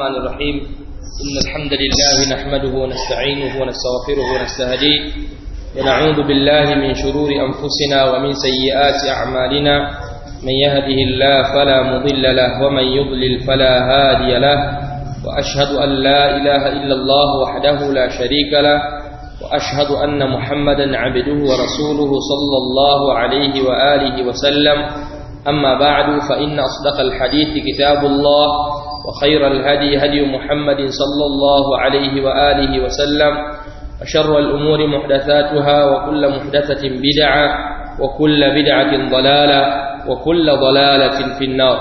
الرحمن الرحيم إن الحمد لله نحمده ونستعينه ونستغفره ونستهديه ونعوذ بالله من شرور أنفسنا ومن سيئات أعمالنا من يهده الله فلا مضل له ومن يضلل فلا هادي له وأشهد أن لا إله إلا الله وحده لا شريك له وأشهد أن محمدا عبده ورسوله صلى الله عليه وآله وسلم أما بعد فإن أصدق الحديث كتاب الله وخير الهدي هدي محمد صلى الله عليه وآله وسلم وشر الأمور محدثاتها وكل محدثة بدعة وكل بدعة ضلالة وكل ضلالة في النار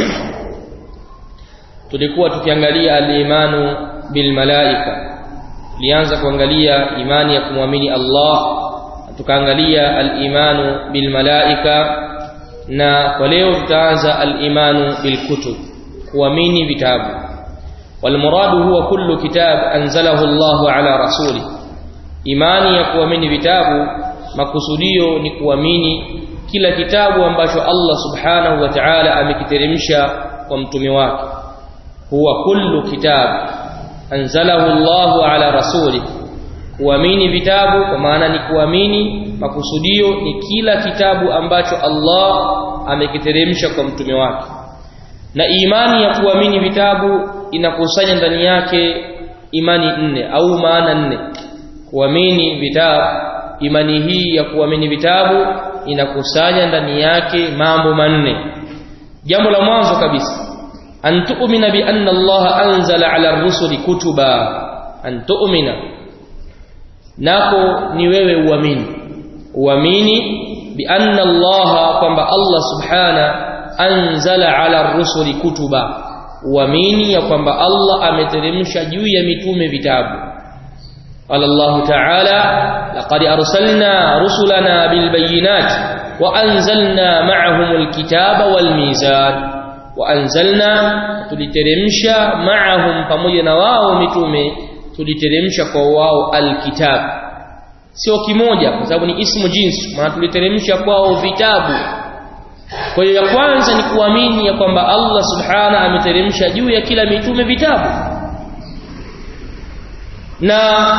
tulikuwa tukiangalia al-imanu bil malaika tulianza kuangalia imani ya kumwamini Allah tukaangalia al-imanu bil malaika na kwa leo tutaanza al-imanu bil kutub kuamini vitabu wal muradu huwa kullu kitab anzalahu Allah ala rasuli imani ya kuamini vitabu makusudio ni kuamini kila kitabu ambacho Allah subhanahu wa ta'ala amekiteremsha kwa mtume wake huwa kullu kitab anzalahu Allah ala rasuli kuamini vitabu kwa maana ni kuamini makusudio ni kila kitabu ambacho Allah amekiteremsha kwa mtume wake na imani ya kuamini vitabu inakusanya ndani yake imani nne au maana nne kuamini vitabu imani hii ya kuamini vitabu inakusanya ndani yake mambo manne jambo la mwanzo kabisa an tu'mina bi anna Allah anzala ala ar-rusuli kutuba an tu'mina nako ni wewe uamini uamini bi anna Allah kwamba Allah subhana anzala ala ar-rusuli kutuba uamini ya kwamba Allah ameteremsha juu ya mitume vitabu قال الله تعالى لقد أرسلنا رسلنا بالبينات وأنزلنا معهم الكتاب والميزان وأنزلنا تلترمشا معهم pamoja na wao mitume tuliteremsha kwa wao alkitab sio kimoja kwa sababu ni ismu jinsi maana tuliteremsha kwao vitabu kwa hiyo ya kwanza ni kuamini ya kwamba Allah subhana ameteremsha juu ya kila mitume vitabu na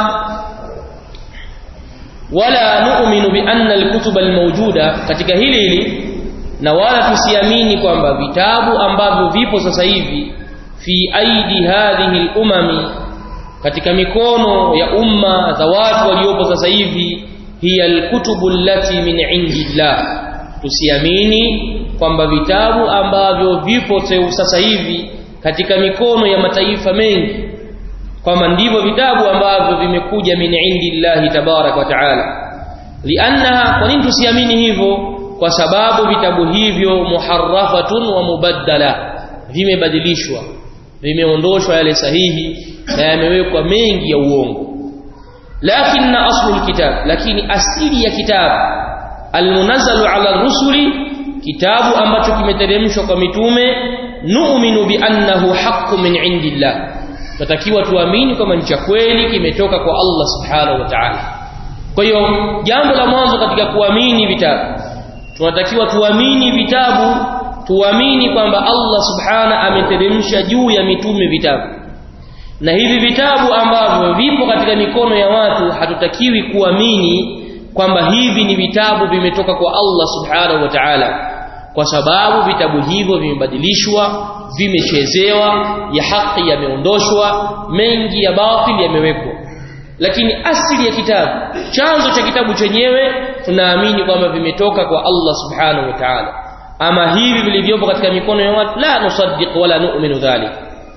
wala nu'minu bi anna al-kutuba al-mawjuda katika hili hili na wala tusiamini kwamba vitabu ambavyo vipo sasa hivi fi aidi hadhihi al-umami katika mikono ya umma za watu waliopo sasa hivi hiya al-kutubu allati min indillah tusiamini kwamba vitabu ambavyo vipo sasa hivi katika mikono ya mataifa mengi kwamba ndivyo vitabu ambavyo vimekuja min indillahi tabarak wa taala lianna kwa nini tusiamini hivyo kwa sababu vitabu hivyo muharrafatun wa mubaddala vimebadilishwa vimeondoshwa yale sahihi na yamewekwa mengi ya uongo lakini aslu alkitab lakini asili ya kitabu almunazzalu ala rusuli kitabu ambacho kimeteremshwa kwa mitume nu'minu bi annahu haqqun min indillah tutakiwa tuamini kwamba ni cha kweli kimetoka kwa Allah subhanahu wa ta'ala kwa hiyo jambo la mwanzo katika kuamini vitabu tunatakiwa tuamini vitabu tuamini kwamba Allah subhana ameteremsha juu ya mitume vitabu na hivi vitabu ambavyo vipo katika mikono ya watu hatutakiwi kuamini kwamba hivi ni vitabu vimetoka kwa Allah subhanahu wa ta'ala kwa sababu vitabu hivyo vimebadilishwa vimechezewa ya haki yameondoshwa mengi ya batili yamewekwa lakini asili ya kitabu chanzo cha kitabu chenyewe tunaamini kwamba vimetoka kwa Allah subhanahu wa ta'ala ama hivi vilivyopo katika mikono ya watu la nusaddiq wala nu'minu dhalik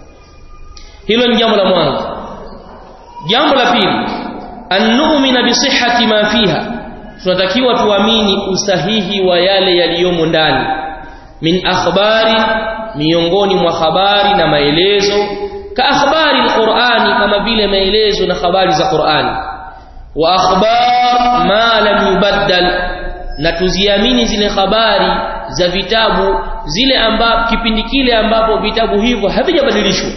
hilo ni jambo la mwanzo jambo la pili an nu'mina bi sihhati ma fiha tunatakiwa tuamini usahihi wa yale yaliyomo ndani min akhbari miongoni mwa habari na maelezo ka akhbari alqur'ani kama vile maelezo na habari za Qur'ani wa akhbar ma lam yubaddal na tuziamini zile habari za vitabu zile ambapo kipindi kile ambapo vitabu hivyo havijabadilishwa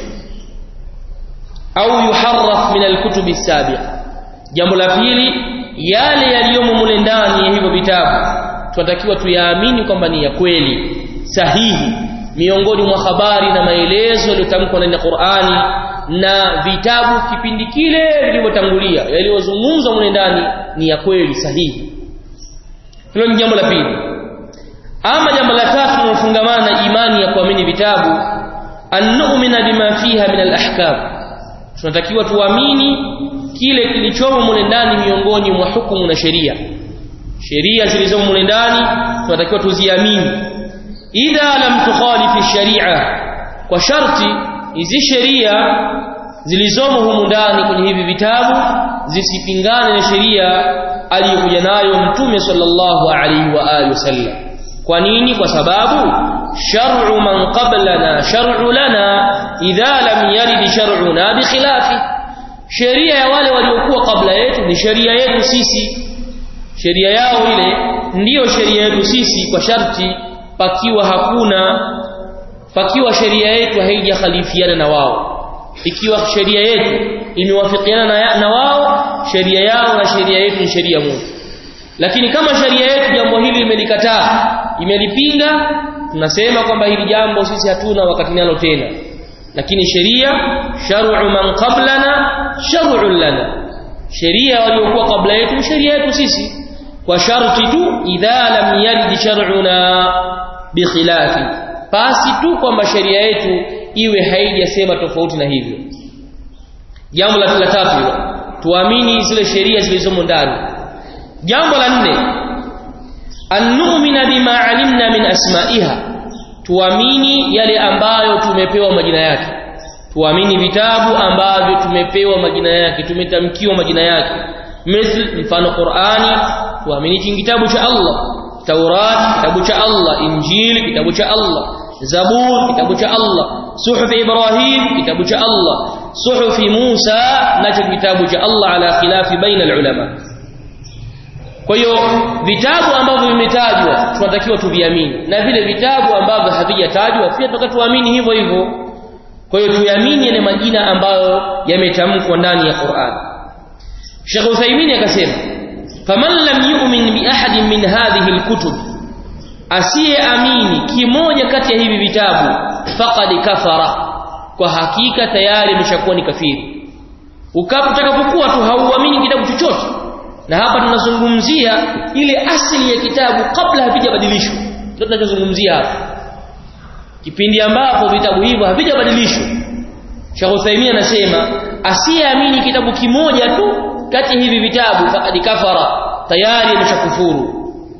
au yuharraf min alkutubi sabiqa jambo la pili yale yaliyomo mule ndani ya hivyo vitabu tunatakiwa tuyaamini kwamba ni ya kweli sahihi miongoni mwa habari na maelezo yaliyotamkwa ndani ya Qur'ani na vitabu kipindi kile vilivyotangulia yaliyozungumzwa mle ndani ni ya kweli sahihi hilo ni jambo la pili ama jambo la tatu linalofungamana na imani ya kuamini vitabu an-nu'mina bima fiha min al-ahkam tunatakiwa tuamini kile kilichomo mule ndani miongoni mwa hukumu na sheria sheria zilizomo mule ndani tunatakiwa tuziamini idha lam tukhalifi sharia kwa sharti hizi sheria zilizomo humu ndani kwenye hivi vitabu zisipingane na sheria aliyokuja nayo mtume sallallahu alaihi wa alihi wasallam kwa nini kwa sababu shar'u man qablana shar'u lana idha lam yarid shar'una bikhilafi sheria ya wale waliokuwa kabla yetu ni sheria yetu sisi sheria yao ile ndiyo sheria yetu sisi kwa sharti pakiwa hakuna pakiwa sheria yetu haijakhalifiana na wao ikiwa sheria yetu imewafikiana na, na wao sheria yao na sheria yetu ni sheria moja lakini kama sheria yetu jambo hili imelikataa imelipinga tunasema kwamba hili jambo sisi hatuna wakati nalo tena lakini sheria shar'u man qablana shar'u lana sheria waliokuwa kabla yetu sheria yetu sisi kwa sharti tu idha lam yarid shar'una bikhilafi basi tu kwamba sheria yetu iwe haijasema tofauti na hivyo jambo la tatu hilo tuamini zile sheria zilizomo ndani jambo la nne an-nu'mina bima alimna min asma'iha tuamini yale ambayo tumepewa majina yake tuamini vitabu ambavyo tumepewa majina yake tumetamkiwa majina yake mithl mfano Qur'ani tuamini kitabu cha Allah Taurat kitabu cha Allah Injili kitabu cha Allah Zabur kitabu cha Allah Suhuf Ibrahim kitabu cha Allah Suhuf Musa nacho kitabu cha Allah ala khilafi baina ulama kwa hiyo vitabu ambavyo vimetajwa tunatakiwa tuviamini na vile vitabu ambavyo havijatajwa pia tunataka tuamini hivyo hivyo kwa hiyo tuamini yale majina ambayo yametamkwa ndani ya Qur'an Sheikh Uthaymeen akasema faman lam yu'min bi ahadin min hadhihi alkutub asiyeamini kimoja kati ya hivi vitabu faqad kafara kwa hakika tayari ameshakuwa ni kafiri ukapotakapokuwa tu hauamini kitabu chochote na hapa tunazungumzia ile asili ya kitabu kabla havijabadilishwa ndio tunachozungumzia hapa kipindi ambapo vitabu hivyo havijabadilishwa Sheikh Uthaymeen anasema asiyeamini kitabu kimoja tu kati hivi vitabu faqad kafara tayari ameshakufuru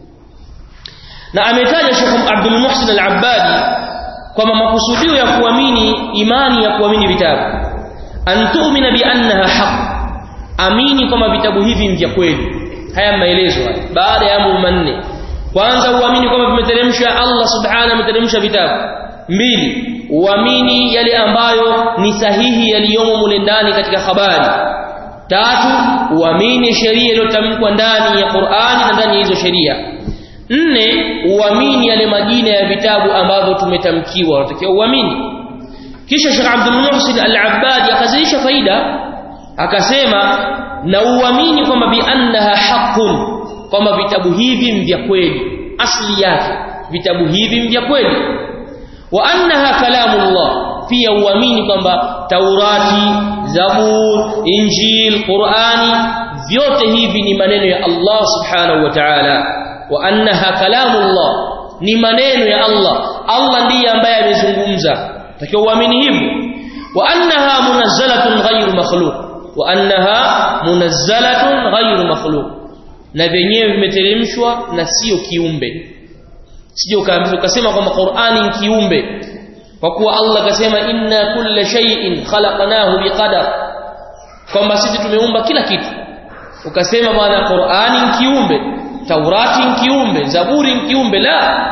na ametaja Sheikh Abdul Muhsin Al-Abbadi kwamba makusudio ya kuamini imani ya kuamini vitabu antu'mina bi annaha haqq amini kwamba vitabu hivi ni vya kweli haya maelezo haya baada ya mambo manne kwanza uamini kwamba vimeteremsha Allah subhanahu ameteremsha vitabu mbili uamini yale ambayo ni sahihi yaliyomo mule ndani katika habari tatu uamini sheria iliyotamkwa ndani ya Qur'ani na ndani ya hizo sheria nne uamini yale majina ya vitabu ambavyo tumetamkiwa unatakiwa uamini kisha Sheikh Abdul Muhsin Al-Abbadi akazidisha faida akasema na uamini kwamba bi annaha haqqun kwamba vitabu hivi ni vya kweli asli yake vitabu hivi ni vya kweli wa annaha kalamullah pia uamini kwamba Taurati Zabur Injil Qur'ani vyote hivi ni maneno ya Allah subhanahu wa ta'ala wa annaha kalamullah ni maneno ya Allah Allah ndiye ambaye amezungumza takiwa uamini hivyo wa annaha munazzalatun ghayru makhluq wa annaha munazzalatun ghayru makhluq na vyenyewe vimeteremshwa na sio kiumbe sije ukaambiwa ukasema kwamba Qur'ani ni kiumbe kwa kuwa Allah kasema inna kulla shay'in khalaqnahu biqadar kwamba sisi tumeumba kila kitu ukasema bwana Qur'ani ni kiumbe Taurati ni kiumbe Zaburi ni kiumbe la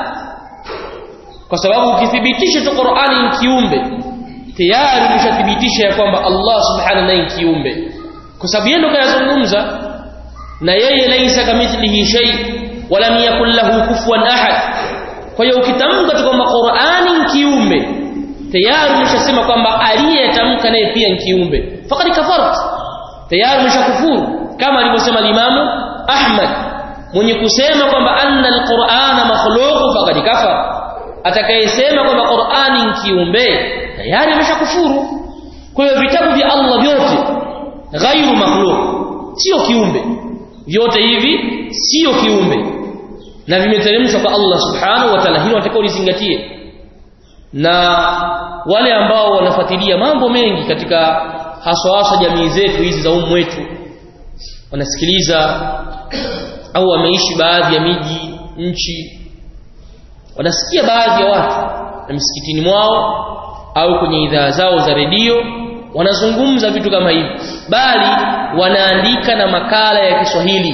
kwa sababu ukithibitisha tu Qur'ani ni kiumbe tayari umeshathibitisha ya kwamba Allah subhanahu naye ni kiumbe kwa sababu yeye ndo kayazungumza na yeye laisa kamithlihi shay wala yakul lahu kufuwan ahad kwa hiyo ukitamka tu kwamba Qur'ani ni kiumbe tayari umeshasema kwamba aliyetamka naye pia ni kiumbe faqad kafart tayari umeshakufuru kama alivyosema Imamu Ahmad mwenye kusema kwamba anna alqur'ana makhluq faqad kafar atakayesema kwamba Qur'ani ni kiumbe tayari ameshakufuru kwa hiyo vitabu vya Allah vyote ghairu makhluq sio kiumbe vyote hivi sio kiumbe na vimeteremshwa kwa Allah subhanahu wa ta'ala hilo watakao lizingatie na wale ambao wanafuatilia mambo mengi katika haswa haswa jamii zetu hizi za umu wetu wanasikiliza au wameishi baadhi ya miji nchi wanasikia baadhi ya watu na misikitini mwao au kwenye idhaa zao za redio wanazungumza vitu kama hivi bali wanaandika na makala ya Kiswahili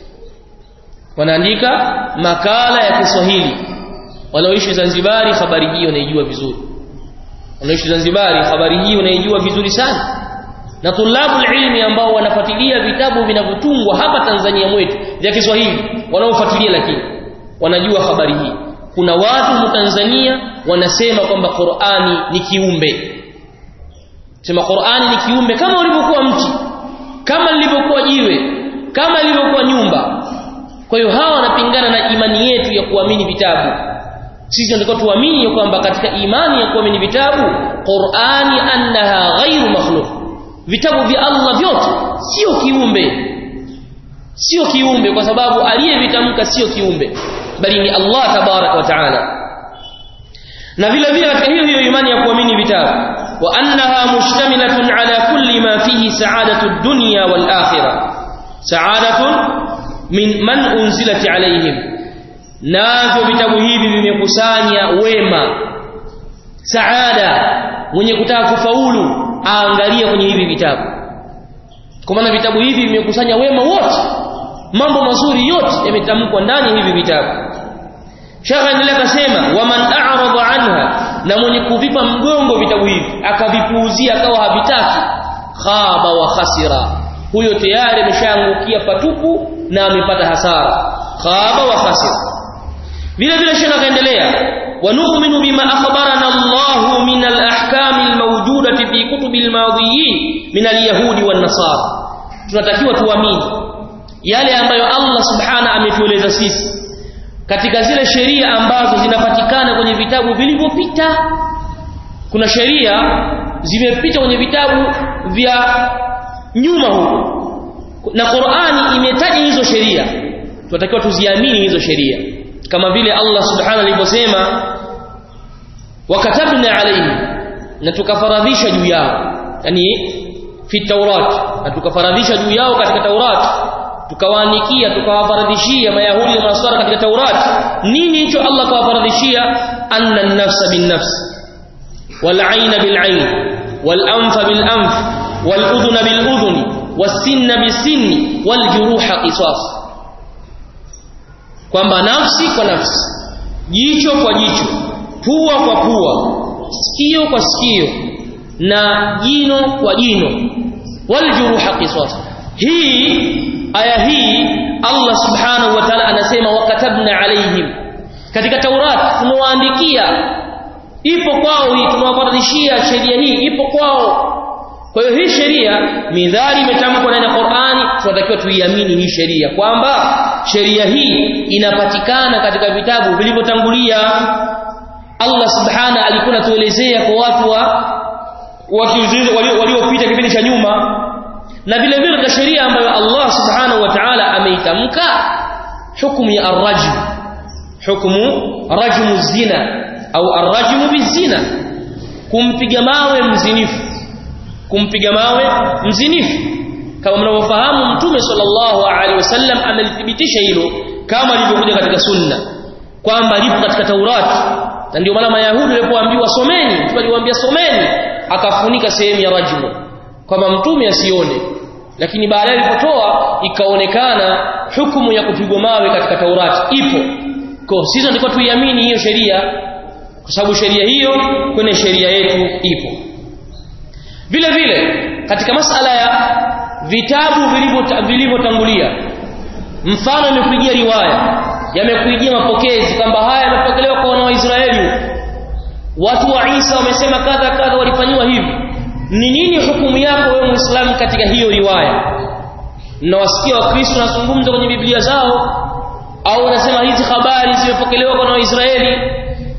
wanaandika makala ya Kiswahili wanaoishi Zanzibari habari hii wanaijua vizuri wanaoishi Zanzibari habari hii wanaijua vizuri sana na tulabu ilmi ambao wanafuatilia vitabu vinavyotungwa hapa Tanzania mwetu vya Kiswahili wanaofuatilia lakini wanajua habari hii kuna watu mu Tanzania wanasema kwamba Qur'ani ni kiumbe sema Qur'ani ni kiumbe kama ulivyokuwa mti kama lilivyokuwa jiwe kama lilivyokuwa nyumba kwa hiyo hawa wanapingana na imani yetu ya kuamini vitabu sisi tunataka tuamini ya kwamba katika imani ya kuamini vitabu Qur'ani annaha ghairu makhluq vitabu vya Allah vyote sio kiumbe sio kiumbe kwa sababu aliyevitamka sio kiumbe bali ni Allah tabarak wa taala na vile vile katika hiyo hiyo imani ya kuamini vitabu wa annaha mushtamilatun ala kulli ma fihi sa'adatu ad-dunya wal akhirah sa'adatun min man unzilat alayhim navyo vitabu hivi vimekusanya wema saada mwenye kutaka kufaulu aangalie kwenye hivi vitabu kwa maana vitabu hivi vimekusanya wema wote mambo mazuri yote yametamkwa ndani ya hivi vitabu shaka endelea akasema waman a'rada anha na mwenye kuvipa mgongo vitabu hivi akavipuuzia akawa havitaki khaba wa khasira huyo tayari ameshaangukia patupu na amepata hasara khaba wa khasira vile vile shaka akaendelea ونؤمن بما أخبرنا الله من الأحكام الموجودة في كتب الماضيين من اليهود والنصارى tunatakiwa tuamini yale ambayo Allah subhana ametueleza sisi katika zile sheria ambazo zinapatikana kwenye vitabu vilivyopita kuna sheria zimepita kwenye vitabu vya nyuma huko na Qur'ani imetaja hizo sheria tunatakiwa tuziamini hizo sheria kama vile Allah subhanahu alivyosema wakatabna alayhi na tukafaradhisha juu yao yani fi taurat na tukafaradhisha juu yao katika taurat tukawaandikia tukawafaradhishia mayahudi na maswara katika taurat nini hicho Allah kawafaradhishia anna an-nafsa bin-nafs wal-'ayna bil-'ayn wal-anfa bil-anf wal-udhuna bil-udhuni was-sinna bis-sinni wal-juruha qisas kwamba nafsi kwa nafsi jicho kwa jicho pua kwa pua sikio kwa sikio na jino kwa jino waljuruha qisas hii aya hii Allah subhanahu wa ta'ala anasema wakatabna alaihim katika Taurat tumewaandikia ipo kwao hii tumewafaradhishia sheria hii ipo kwao kwa hiyo hii sheria midhari imetamkwa ndani ya Qur'ani tunatakiwa tuiamini hii sheria kwamba sheria hii inapatikana katika vitabu vilivyotangulia Allah subhana alikuwa anatuelezea kwa watu wa waliopita kipindi cha nyuma na vile vile katika sheria ambayo Allah subhanahu wa ta'ala ameitamka hukumu ya arrajm hukumu rajmu zina au arrajmu bizina kumpiga mawe mzinifu kumpiga mawe mzinifu kama mnavyofahamu mtume sallallahu alaihi wasallam amelithibitisha hilo kama lilivyokuja katika sunna kwamba lipo katika Taurati na ndio maana mayahudi walipoambiwa someni mtume aliwaambia someni akafunika sehemu ya rajmu kwamba mtume asione lakini baadaye ilipotoa ikaonekana hukumu ya kupigwa mawe katika Taurati ipo kwa sisi tulikuwa tuiamini hiyo sheria kwa sababu sheria hiyo kwenye sheria yetu ipo vile vile katika masala ya vitabu vilivyotangulia mfano imekuijia riwaya yamekuijia mapokezi kwamba haya yamepokelewa kwa wana wa Israeli watu wa Isa wamesema kadha kadha walifanywa hivi ni nini hukumu yako wewe muislamu katika hiyo riwaya mnawasikia wakristo wanazungumza kwenye biblia zao au wanasema hizi habari zimepokelewa kwa wana wa Israeli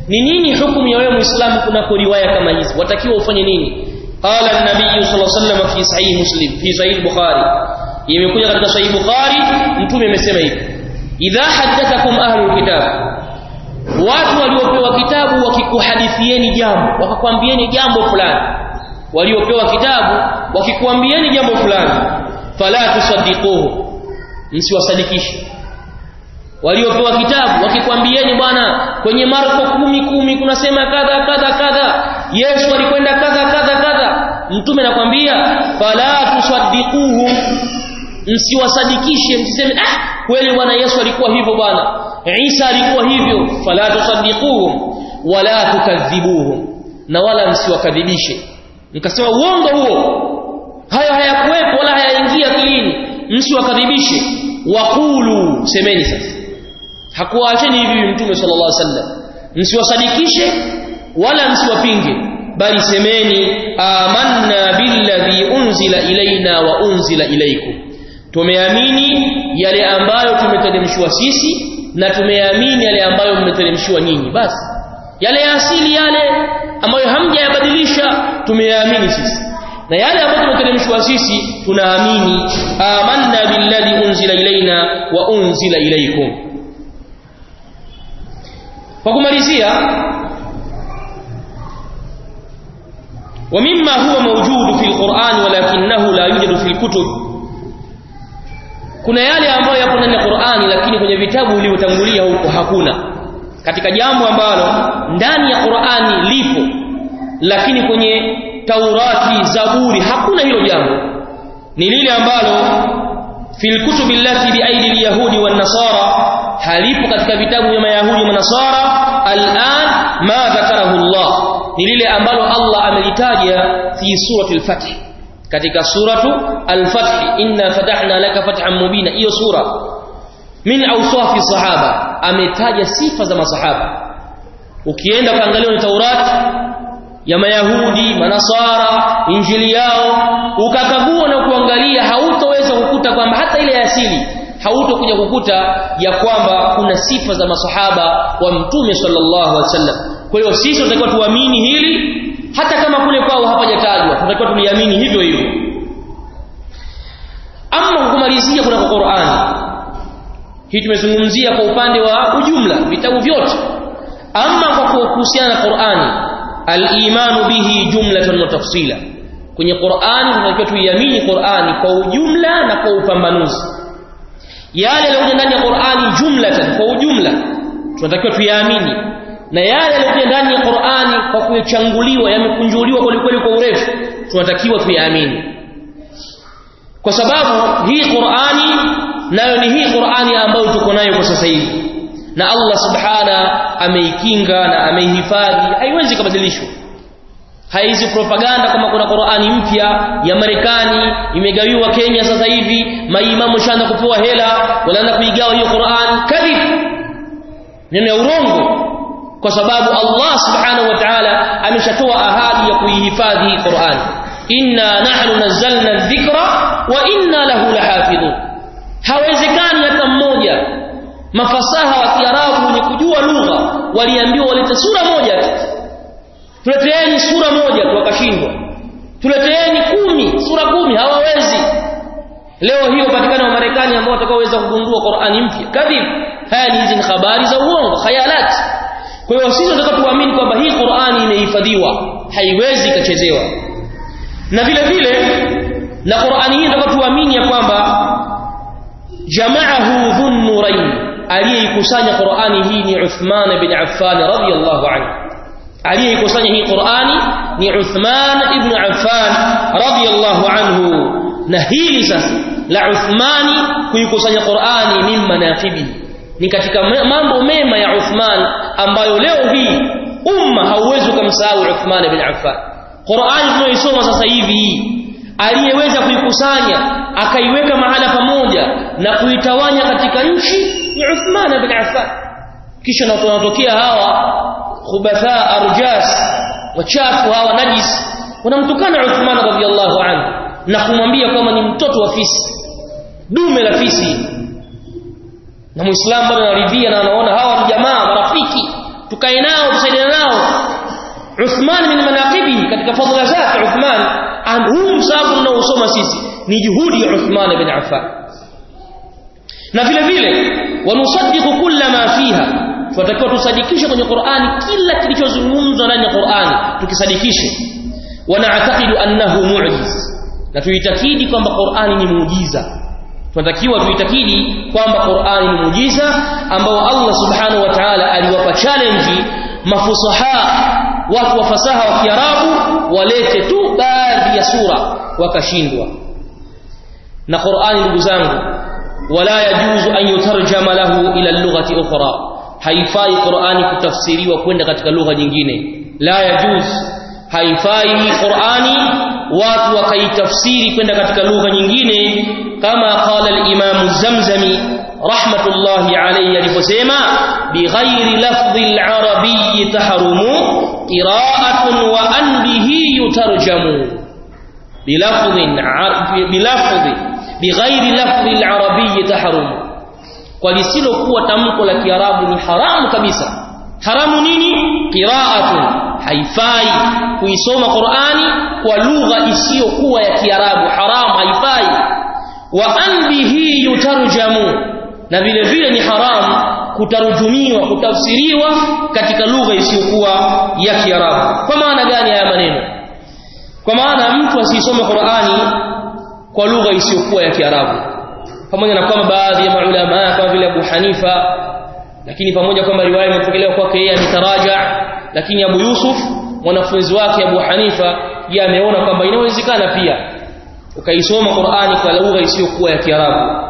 ni nini hukumu ya wewe muislamu kunako riwaya kama hizi watakiwa ufanye nini qala an-nabiy sallallahu alaihi wasallam fi sahih muslim fi sahih bukhari imekuja katika sahih bukhari mtume amesema hivi idha haddathakum ahlul kitab watu waliopewa kitabu wakikuhadithieni jambo wakakwambieni jambo fulani waliopewa kitabu wakikuambieni jambo fulani fala tusaddiquhu msiwasadikishe waliopewa kitabu wakikwambieni bwana kwenye Marko kumi kumi kunasema kadha kadha kadha Yesu alikwenda kadha kadha kadha mtume anakwambia fala tusaddiquhu msiwasadikishe msiseme ah kweli bwana Yesu alikuwa hivyo bwana Isa alikuwa hivyo fala tusaddiquhum wala tukadhibuhum na wala msiwakadhibishe mkasema uongo huo hayo hayakuwepo wala hayaingia akilini msiwakadhibishe waqulu semeni sasa hakuwaacheni hivi mtume sallallahu alaihi wasallam msiwasadikishe wala msiwapinge bali semeni amanna billadhi unzila ilaina wa unzila ilaikum tumeamini yale ambayo tumeteremshwa sisi na tumeamini yale ambayo mmeteremshiwa nyinyi basi yale ya asili yale ambayo hamjayabadilisha tumeyaamini sisi na yale ambayo tumeteremshwa sisi tunaamini amanna billadhi unzila ilaina wa unzila ilaikum kwa kumalizia ومما هو موجود في القرآن ولكنه لا يوجد في الكتب kuna yale ambayo yapo ndani ya Qur'ani lakini kwenye vitabu vilivyotangulia huko hakuna katika jambo ambalo ndani ya Qur'ani lipo lakini kwenye Taurati Zaburi hakuna hilo jambo ni lile ambalo fil kutubi allati bi aidi al-yahudi wan nasara halipo katika vitabu vya mayahudi na nasara al'an ma dhakarahu Allah ni lile ambalo Allah amelitaja fi surati al-fath katika suratu al-fath inna fatahna laka fathan mubina hiyo sura min awsafi sahaba ametaja sifa za masahaba ukienda kaangalia ni Taurati ya mayahudi manasara injili yao ukakagua na kuangalia hautoweza kukuta kwamba hata ile ya asili hautokuja kukuta ya kwamba kuna sifa za masahaba wa mtume sallallahu alaihi wasallam kwa hiyo sisi tunatakiwa tuamini hili hata kama kule kwao hapajatajwa tunatakiwa tuliamini hivyo hivyo ama kumalizia kuna Qur'ani hii tumezungumzia kwa upande wa ujumla vitabu vyote ama kwa kuhusiana na Qur'ani al-imanu bihi jumlatan wa tafsila kwenye Qur'ani tunatakiwa tuiamini Qur'ani kwa ujumla na kwa upambanuzi yale yaliyokuja ndani ya Qur'ani jumlatan kwa ujumla tunatakiwa tuyaamini na yale yaliyokuja ndani ya Qur'ani kwa kuyachanguliwa yamekunjuliwa kwa kweli kwa urefu tunatakiwa tuyaamini kwa sababu hii Qur'ani nayo ni hii Qur'ani ambayo tuko nayo kwa sasa hivi na Allah subhana ameikinga na ameihifadhi haiwezi kubadilishwa haizi propaganda kama kuna Qur'ani mpya ya Marekani imegawiwa Kenya sasa hivi maimamu shanda kupewa hela wanaanza kuigawa hiyo Qur'an kadhib neno ya urongo kwa sababu Allah subhanahu wa ta'ala ameshatoa ahadi ya kuihifadhi hii Qur'an inna nahnu nazzalna dhikra wa inna lahu lahafidhun hawezekani hata mmoja mafasaha wa Kiarabu wenye kujua lugha waliambiwa walete sura moja tu tuleteeni sura moja tu wakashindwa tuleteeni kumi sura kumi hawawezi leo hiyo patikana wa Marekani ambao watakaoweza kugundua Qur'ani mpya kadhib haya ni hizi ni habari za uongo khayalat kwa hiyo sisi tunataka tuamini kwamba hii Qur'ani imehifadhiwa haiwezi ikachezewa na vile vile na Qur'ani hii tunataka tuamini ya kwamba jama'ahu dhunnurain aliyeikusanya Qur'ani hii ni Uthman bin Affan radhiyallahu anhu aliyeikusanya hii Qur'ani ni Uthman ibn Affan radhiyallahu anhu na hili sasa la Uthmani kuikusanya Qur'ani min manaqibi ni katika mambo mema ya Uthman ambayo leo hii umma hauwezi kumsahau Uthman ibn Affan Qur'ani tunaisoma sasa hivi aliyeweza kuikusanya akaiweka mahala pamoja na kuitawanya katika nchi ni Uthman bin Affan kisha na tunatokea hawa khubatha arjas wachafu hawa najis wanamtukana Uthman radhiyallahu anhu na kumwambia kwamba ni mtoto wa fisi dume la fisi na muislamu bado anaridhia na anaona hawa ni jamaa marafiki tukae nao tusaidiane nao Uthman min manaqibi katika fadhila zake Uthman huu msahafu tunaosoma sisi ni juhudi ya Uthman bin Affan na vile vile wanusaddiqu kulla ma fiha tunatakiwa tusadikishe kwenye Qur'ani kila kilichozungumzwa ndani ya Qur'ani tukisadikishe wanaatakidi annahu mu'jiz na tuitakidi kwamba Qur'ani ni muujiza tunatakiwa tuitakidi kwamba Qur'ani ni muujiza ambao Allah subhanahu wa ta'ala aliwapa challenge mafusaha watu wa fasaha wa Kiarabu walete tu baadhi ya sura wakashindwa na Qur'ani ndugu zangu wala yajuzu an yutarjama lahu ila lughati ukhra haifai Qur'ani kutafsiriwa kwenda katika lugha nyingine la yajuz haifai Qur'ani watu wakaitafsiri kwenda katika lugha nyingine kama qala al-Imam Zamzami rahmatullahi alayhi aliposema bighairi lafdhi al-arabiy tahrumu qira'atun wa an bihi yutarjamu bilafdhin bilafdhi bighairi lafdhi al-arabiy tahrumu kwa lisilokuwa tamko la Kiarabu ni haramu kabisa haramu nini qira'atun haifai kuisoma Qur'ani kwa lugha isiyokuwa ya Kiarabu haramu haifai wa an bihi yutarjamu na vile vile ni haramu kutarujumiwa kutafsiriwa katika lugha isiyokuwa ya Kiarabu kwa maana gani haya maneno kwa maana mtu asisome Qur'ani kwa lugha isiyokuwa ya Kiarabu pamoja na kwamba baadhi ya maulama kama vile Abu Hanifa lakini pamoja kwamba riwaya imepokelewa kwake yeye ametaraja lakini Abu Yusuf mwanafunzi wake Abu Hanifa yeye ameona kwamba inawezekana pia ukaisoma Qur'ani kwa lugha isiyokuwa ya Kiarabu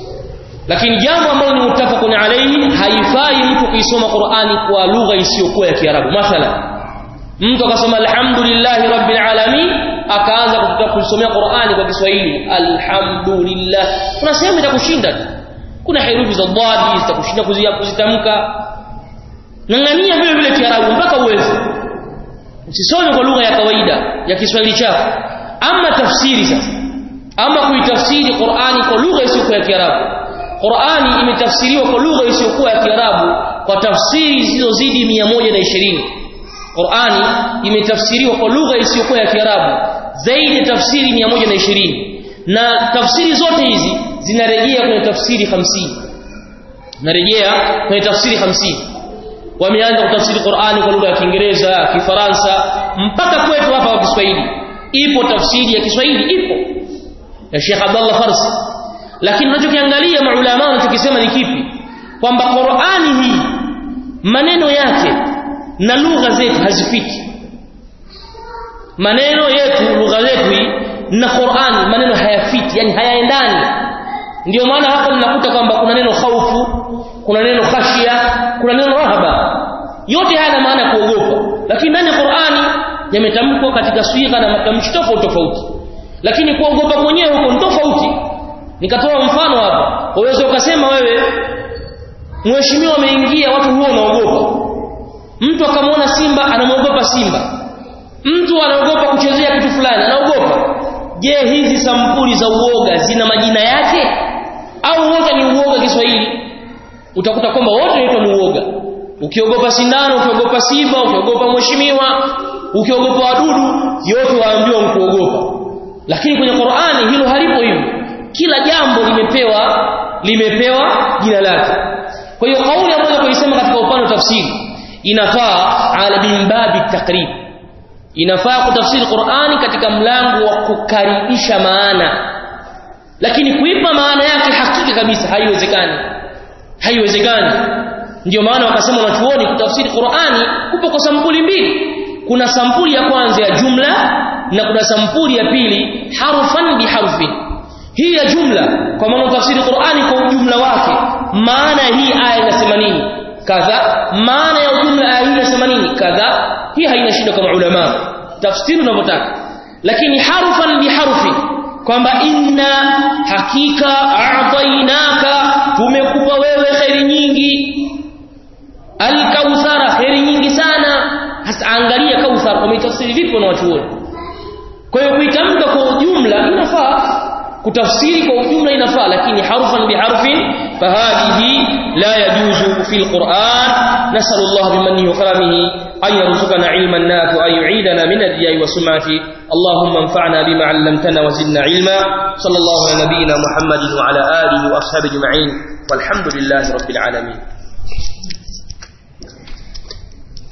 lakini jambo ambalo ni mutafaqun alayhi haifai mtu kuisoma Qur'ani kwa lugha isiyokuwa ya Kiarabu mathalan mtu akasema alhamdulillahi rabbil alamin akaanza kusomea Qur'ani kwa Kiswahili alhamdulillah kuna sehemu itakushinda tu kuna herufi za dhadi zitakushinda kuzitamka ngangania vile vile Kiarabu mpaka uweze usisome kwa lugha ya kawaida ya Kiswahili chako ama tafsiri sasa ama kuitafsiri Qur'ani kwa lugha isiyokuwa ya Kiarabu Qur'ani imetafsiriwa kwa lugha isiyokuwa ya Kiarabu kwa tafsiri zilizozidi 120 Qur'ani imetafsiriwa kwa lugha isiyokuwa ya Kiarabu zaidi ya tafsiri 120 na tafsiri zote hizi zinarejea kwenye tafsiri 50 narejea kwenye tafsiri 50 wameanza kutafsiri Qur'ani kwa lugha ya Kiingereza, ya Kifaransa mpaka kwetu hapa kwa Kiswahili. Ipo tafsiri ya Kiswahili ipo ya Sheikh Abdullah Farsi. Lakini unachokiangalia maulama wanachokisema ni kipi? Kwamba Qur'ani hii maneno yake na lugha zetu hazifiki. Maneno yetu lugha zetu hii na Qur'ani maneno hayafiti, yani hayaendani. Ndio maana hapa mnakuta kwamba kuna neno khaufu, kuna neno khashia, kuna neno rahaba. Yote haya yana maana kuogopa. Lakini ndani ya Qur'ani yametamkwa katika swigha na matamshi tofauti tofauti. Lakini kuogopa mwenyewe huko ni tofauti. Nikatoa mfano hapa. Uwezo ukasema wewe mheshimiwa ameingia watu huwa wanaogopa. Mtu akamwona simba anamwogopa simba. Mtu anaogopa kuchezea kitu fulani, anaogopa. Je, hizi sampuli za uoga zina majina yake au wote ni uoga Kiswahili? Utakuta kwamba wote wanaitwa ni uoga. Ukiogopa sindano, ukiogopa simba, ukiogopa mheshimiwa, ukiogopa wadudu, yote waambiwa mkuogopa. Lakini kwenye Qur'ani hilo halipo hivyo. Kila jambo limepewa limepewa jina lake. Kwa hiyo kauli ambayo kuisema katika upande wa tafsiri inafaa ala bimbabi takrib inafaa kutafsiri Qur'ani katika mlango wa kukaribisha maana lakini kuipa maana yake hakika kabisa haiwezekani haiwezekani ndio maana wakasema wanachuoni kutafsiri Qur'ani kupo kwa sampuli mbili kuna sampuli ya kwanza ya jumla na kuna sampuli ya pili harfan biharfin hii ya jumla kwa maana tafsiri Qur'ani kwa ujumla wake maana hii aya inasema nini kadha maana ya ujumla aya hii inasema nini kadha hii haina shida kama ulama tafsiri unavyotaka lakini harfan biharfi kwamba inna hakika a'tainaka tumekupa wewe khairi nyingi al-kauthara khairi nyingi sana hasa angalia kauthar umetafsiri vipi na wachuoni kwa hiyo kuitamka kwa ujumla inafaa kutafsiri kwa ujumla inafaa lakini harfan biharfin fahadhihi la yajuzu fi alquran nasallallahu bimannihi wa karamihi an yarzuqana ilman nafi an yu'idana min ad-diya'i wa sum'ati اللهم انفعنا بما علمتنا وزدنا علما صلى الله على نبينا محمد وعلى اله واصحابه اجمعين والحمد لله رب العالمين